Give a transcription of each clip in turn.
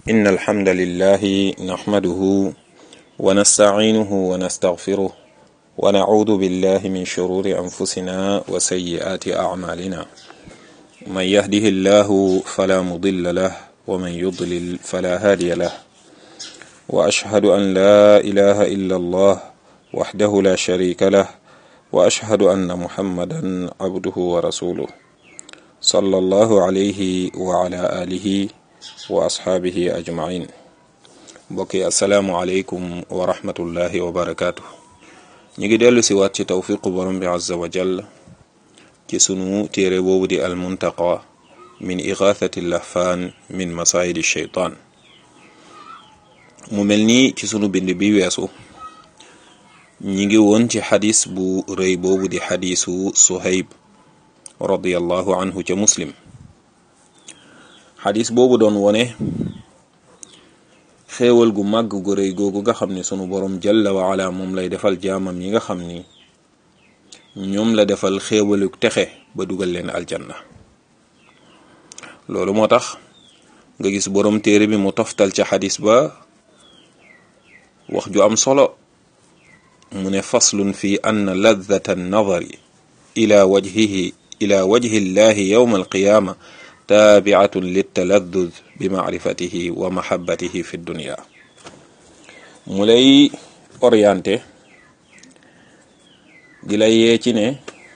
إن الحمد لله نحمده ونستعينه ونستغفره ونعوذ بالله من شرور أنفسنا وسيئات أعمالنا من يهده الله فلا مضل له ومن يضلل فلا هادي له وأشهد أن لا إله إلا الله وحده لا شريك له وأشهد أن محمدا عبده ورسوله صلى الله عليه وعلى آله وأصحابه أجمعين mbokki asalaamualeykum wa rahmatullahi wa barakaatu ñu ngi dellu si waat ci tawfiqu borom bi azza wa jall ci sunu téere boobu di almuntaqa min igathati lahfaan min masaayidi sheytaan mu mel nii ci sunu bind bi weesu ñi ngi woon ci xadis bu rëy boobu di xadisu suhayb radiallahu anhu ca muslim xadis boobu doon wone xéewal gu màgg gu rëy googu nga xam ne sunu borom jalla wa ala moom lay defal jaamam yi nga xam ni ñoom la defal xéewalu texe ba dugal leen aljanna loolu moo tax nga gis borom téere bi mu toftal ca xadis ba wax ju am solo mu ne faslun fi anna ladata annadari ila wajhihi ila wajhi llahi yawma alqiyama taabiatun littaladdud bi maarifatihi wa mahabbatihi fi dunia mu lay orienté di la yee ci ne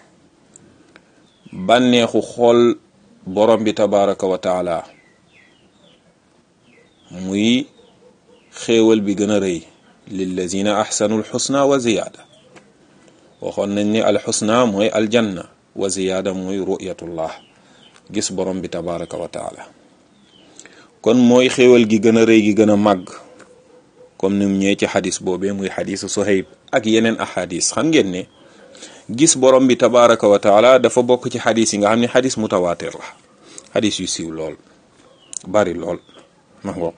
bànneexu xool borom bi tabaraka wa taala muy xéewal bi gën a rëy lillazina ahsanu alxusna wa ziyaada waxoon nañ ni alxusna mooy aljanna wa ziyaada mooy ru'yatullah gis borom bi tabaraka wa taala kon mooy xéewal gi gën a rëy gi gën a màgg comme ni mu ñëwee ci xadis boobee muy xadisu Suhayb ak yeneen ahadis xam ngeen ne gis borom bi tabaraka wa taala dafa bokk ci xadis yi nga xam ne xadis mutawaatir la xadis yu siiw lool bari lool ma ngo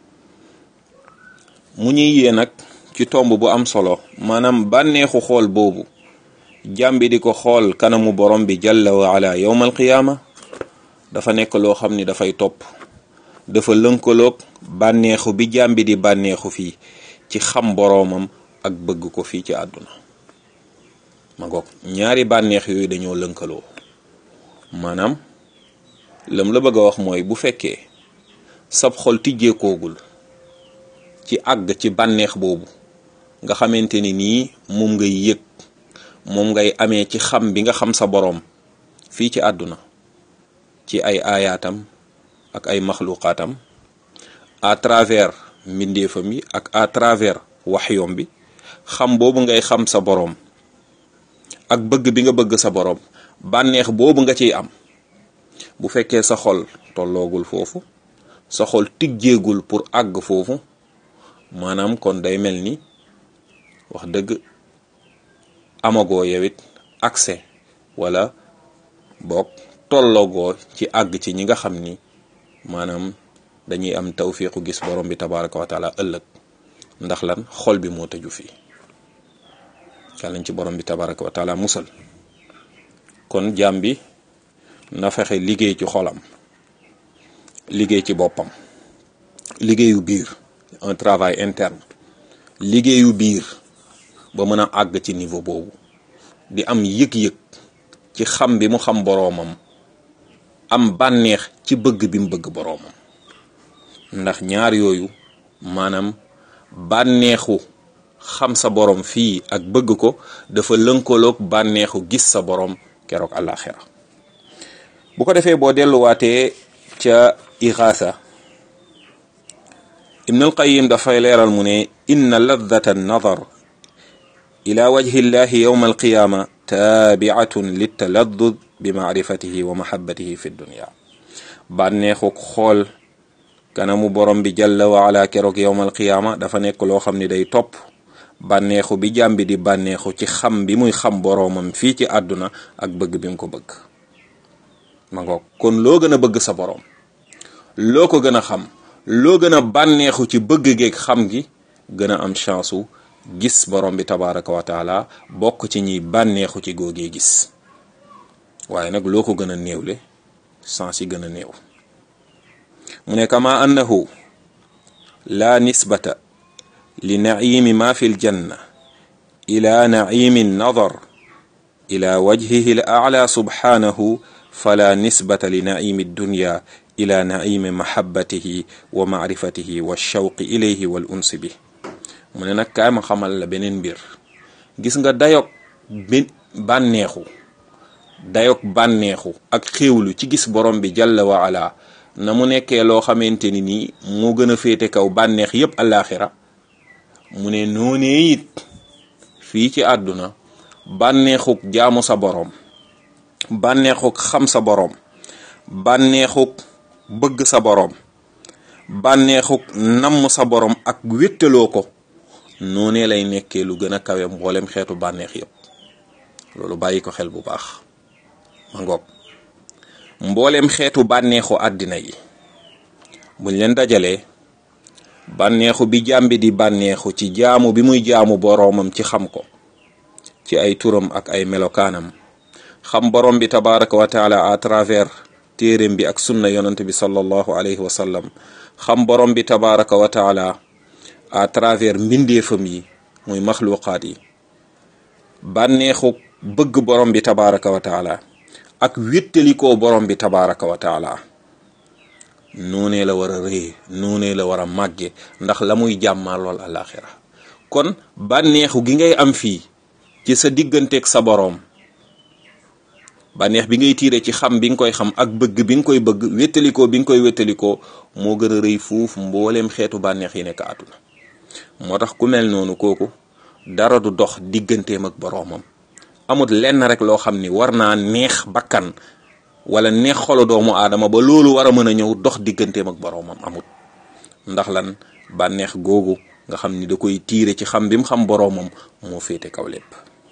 mu ñuy yee nag ci tomb bu am solo maanaam bànneexu xool boobu jàmbi di ko xool kanamu borom bi jalla wa ala yawmal qiyaama dafa nekk loo xam ni dafay topp dafa lënkaloog bànneexu bi jàmbi di bànneexu fii ci xam boroomam ak bëgg ko fii ci àdduna ma ngoog ñaari bànneex yooyu dañoo lënkaloo maanaam lam la bëgg a wax mooy bu fekkee sab xol tijjeekoogul ci àgg ci bànneex boobu nga xamante ni nii moom ngay yëg moom ngay amee ci xam bi nga xam sa boroom fii ci àdduna ci ay aayaatam ak ay maxluqaatam à travers mbindeefam yi ak à travers waxyoom bi xam boobu ngay xam sa boroom ak bëgg bi nga bëgg sa boroom bànneex boobu nga ciy am bu fekkee sa xol tolloogul foofu sa xol tijjeegul pour àgg foofu maanaam kon day mel ni wax dëgg amagoo yowit accès wala boog tolloogoo ci àgg ci ñi nga xam ni maanaam dañuy am tawfiqu gis borom bi tabaraka wa taala ëllëg ndax lan xol bi moo tëju fii yàllañ ci borom bi tabaraka wa taala musal kon jaam bi na fexe liggéey ci xolam liggéey ci boppam liggéeyu biir un travail interne liggéeyu biir ba mën a àgg ci niveau boobu di am yëg-yëg ci xam bi mu xam boroomam am bànneex ci bëgg bi mu bëgg boroomam ndax ñaar yooyu maanaam bànneexu xam sa boroom fii ak bëgg ko dafa lënkaloog bànneexu gis sa boroom keroog àllaaxira bu ko defee boo delluwaatee ca ixaasa ibnul qayim dafay leeral mu ne inna laddata nadar ila wajhi llahi yowma alqiyaama taabiatun littaladdud bi maarifatihi wa mahabbatihi fi dunia bànneexuk xool kanamu borom bi jalla wa ala keroog yowmal qiyaama dafa nekk loo xam ni day topp bànneexu bi jàmbi di bànneexu ci xam bi muy xam boroomam fii ci àdduna ak bëgg bi mu ko bëgg ma ngoog kon loo gën a bëgg sa boroom loo ko gën a xam loo gën a bànneexu ci bëgg geeg xam gi gën a am chance u gis borom bi tabaraka wa taala bokk ci ñiy bànneexu ci góogee gis waaye nag loo ko gën a néewle sens yi gën a néew mu ne kama annahu la nisbata li naimi ma fi ljanna ila naimi nadar ila wajhihi l ala subhanahu fala nisbata li naimi dunya ila naimi mahabbatihi wa maarifatihi wa shawqi ilayhi wal unsi bi mu ne nag kaay ma xamal la beneen mbir gis nga dayog bi bànneexu dayog bànneexu ak xéewlu ci gis borom bi jalla wa ala na mu nekkee loo xamante ni nii moo gën a féete kaw bànneex yépp alaxira mu ne noonee it fii ci àdduna bànneexuk jaamu sa boroom bànneexuk xam sa boroom bànneexuk bëgg sa boroom bànneexuk namm sa boroom ak wéttaloo ko noonee lay nekkee lu gën a kawe mboolem xeetu bànneex yépp loolu bàyyi ko xel bu baax ma ngoog mboolem xeetu bànneexu àddina yi buñ leen dajalee bànneexu bi jàmbi di bànneexu ci jaamu bi muy jaamu boroomam ci xam ko ci ay turam ak ay melokaanam xam borom bi tabaraka wa taala à travers téeréem bi ak sunna yonent bi sallallahu alayhi wa sallam xam borom bi tabaraka wa taala à travers mbindeefam yi muy maxluqaat yi bànneexu bëgg borom bi tabaraka wa taala ak wéttalikoo borom bi tabaraka wa taala noonee la war a rëye noonee la war a màgge ndax la muy jàmmaa lool alaxira kon bànneexu gi ngay am fii ci sa digganteeg sa boroom bànneex bi ngay tiire ci xam bi nga koy xam ak bëgg bi nga koy bëgg wéttalikoo bi nga koy wéttalikoo moo gën a rëy fuuf mbooleem xeetu bànneex yi nekk àdduna moo tax ku mel noonu kooku dara du dox digganteem ak boroomam amut lenn rek loo xam ni war naa neex bakkan wala neex xolu doomu aadama ba loolu war a mën a ñëw dox digganteem ak boroomam amut ndax lan bànneex googu nga xam ni da koy tiire ci xam bi mu xam boroomam moo féete kaw lépp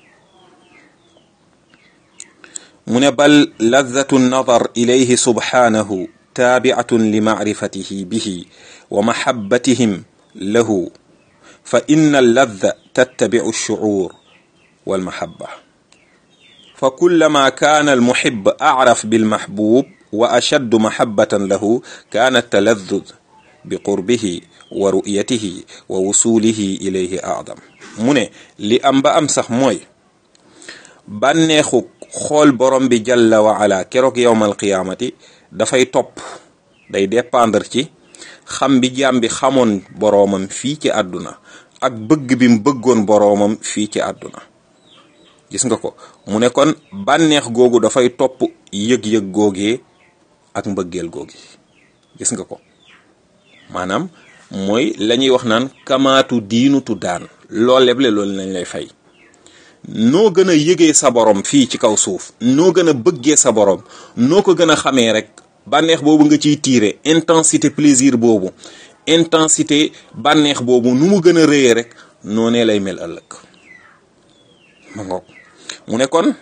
mu ne bal ladatu nadar ilayhi subhanahu taabiatun li macrifatihi bihi wa mahabbatihim lahu fa inna alladda tattabicu alshucuur walmahabba fa kullama kaana almuhib acraf bilmaxbuub wa ashaddu mahabbatan lahu kaana taladud biqurbihi wa ru'yatihi wa wusulihi ilayhi acdam mu ne li am ba am sax mooy bànneexu xool borom bi jalla wa ala keroog yowmal qiyaamati dafay topp day dépendre ci xam bi jaam bi xamoon boroomam fii ci àdduna ak bëgg bi mu bëggoon boroomam fii ci àdduna gis nga ko mu ne kon bànneex googu dafay topp yëg-yëg googee ak mbëggeel googi gis nga ko maanaam mooy la ñuy wax naan kamaatu diinutu daan lool leble loolu lañ lay fay noo gën a yëgee sa borom fii ci kaw suuf noo gën a bëggee sa borom noo ko gën a xamee rek bànneex boobu nga ciy tiire intensité plaisir boobu intensité bànneex boobu nu mu gën a rëyee rek noonee lay mel ëllëg ma ngoog mu ne kon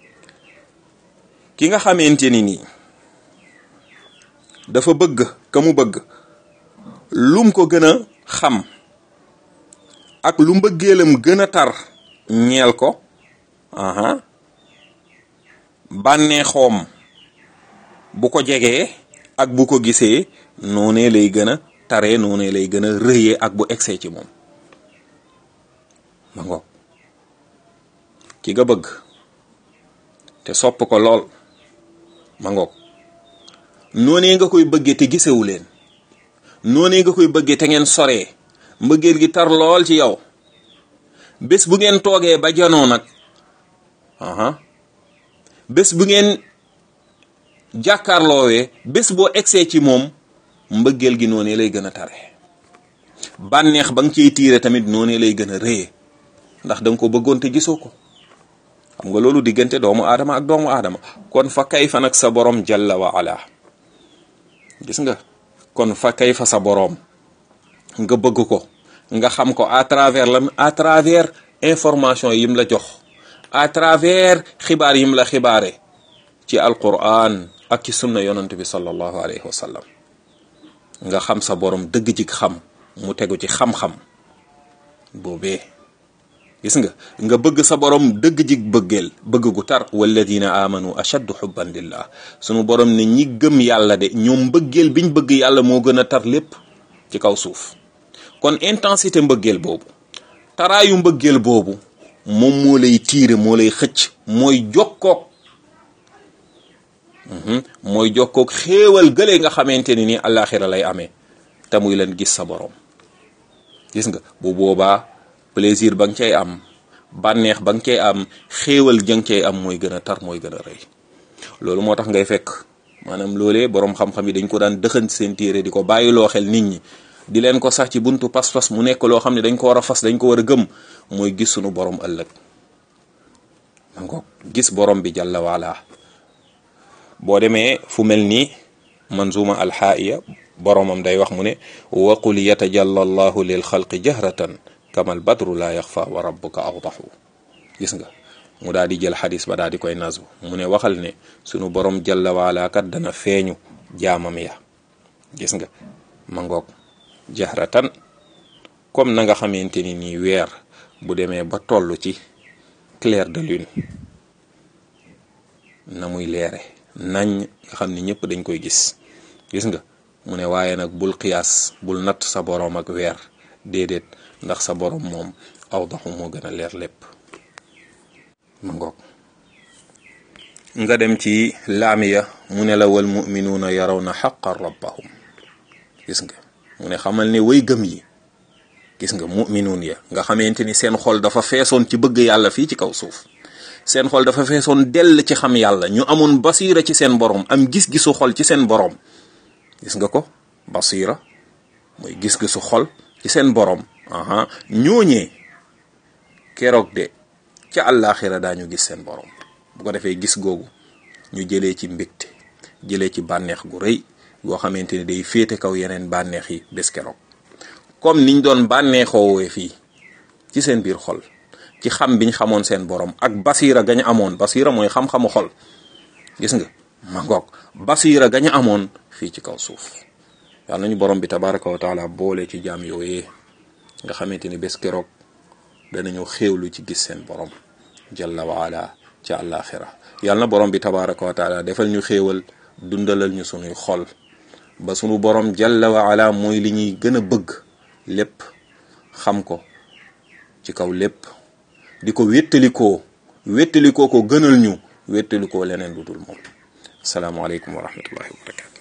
ki nga xamante ni nii dafa bëgg ka mu bëgg lum ko gën a xam ak lu mbëggeelam gën a tar ñeel ko aha bànneexoom bu ko jegee ak bu ko gisee noonee lay gën a taree noonee lay gën a rëyee ak bu egsee ci moom ma ngoog ki nga bëgg te sopp ko lool ma ngoog noonee nga koy bëggee te gisewu leen noonee nga koy bëggee te ngeen soree mbëggeel gi tar lool ci yow bés bu ngeen toogee ba janoo nag aha bés bu ngeen jàkkaarloowee bés boo egsee ci moom mbëggeel gi noonee lay gën a tare bànneex ba nga ciy tiire tamit noonee lay gën a rëye ndax danga ko bëggoon te gisoo ko xam nga loolu diggante doomu aadama ak doomu aadama kon fa kay fa nag sa borom jalla wa ala gis nga kon fa kay fa sa borom nga bëgg ko nga xam ko à travers la à travers information yim la jox à travers xibaar yim la xibaare ci alquran ak ci sunna yonent bi sallallahu alayhi wa sallam nga xam sa borom dëgg jik xam mu tegu ci xam-xam boobee gis nga nga bëgg sa borom dëgg jik bëggeel bëgg gu tar walladina amanu ashaddu xubban lillah sunu borom ne ñi gëm yàlla de ñoom mbëggeel biñ bëgg yàlla moo gën a tar lépp ci kaw suuf kon intensité mbëggeel boobu taraayu mbëggeel boobu moom moo lay tiire moo lay xëcc mooy jokkoog mooy jokkoog xéewal gële nga xamante ni nii àllaaxira lay amee te muy leen gis sa borom gis nga bu boobaa plaisir ba nga cay am bànneex ba nga cay am xéewal ja nga cay am mooy gën a tar mooy gën a rëy loolu moo tax ngay fekk maanaam loolee borom xam-xam yi dañ ko daan dëxant seen téere di ko bàyyiloo xel nit ñi di leen ko sax ci buntu pas-pas mu nekk loo xam ne dañ ko war a fas dañ ko war a gëm mooy gis sunu borom ëllëg man ko gis borom bi jàlla waala boo demee fu mel ni manzuma alxaaiya boromam day wax mu ne waqul yatajalla allahu lil xalqi jahratan kamal badru la yaxfa wa rabbuka awdaxu gis nga mu daal di jël xadis ba daal di koy nasu mu ne waxal ne sunu borom jalla waala kat dana feeñu jaamam ya gis nga ma ngoog jahratan comme na nga xamante ni nii weer bu demee ba toll ci clair de lune na muy leere nañ nga xam ni ñëpp dañ koy gis gis nga mu ne waaye nag bul xiyaas bul natt sa boroom ak weer déedéet ndax sa boroom moom aw daxu moo gën a leer lépp ma ngoog nga dem ci laamiya mu ne la wal muminuuna yaraw na xaqan rabbahum gis nga mu ne xamal ne way gëm yi gis nga muminuun ya nga xamante ni seen xol dafa feesoon ci bëgg yàlla fii ci kaw suuf seen xol dafa feesoon dell ci xam yàlla ñu amoon basiira ci seen borom am gis-gisu xol ci seen borom gis nga ko basiira mooy gis-gisu xol ci seen borom aha ñooñee keroog de ca àllaaxira daañu gis seen borom bu ko defee gis googu ñu jëlee ci mbégte jëlee ci bànneex gu rëy goo xamante ni day féete kaw yeneen bànneex yi bés keroog comme niñ doon bànneexoowee fii ci seen biir xol ci xam biñ xamoon seen borom ak basiira gañ amoon basiira mooy xam-xamu xol gis nga ma ngoog basiira gañ amoon fii ci kaw suuf yàlla nañu borom bi tabaraka wa taala boole ci jaam yooyee nga xamante ni bés keroog danañu xéewlu ci gis seen borom jalla waala ci àllaaxira yàlla na borom bi tabaraka wa taala defal ñu xéewal dundalal ñu sunuy xol ba sunu borom jalla waala mooy li ñuy gën a bëgg lépp xam ko ci kaw lépp di ko wéttalikoo wéttalikoo ko gënal ñu wéttalikoo leneen lu dul moom asalaamaaleykum wa rahmatullahi wa barakatu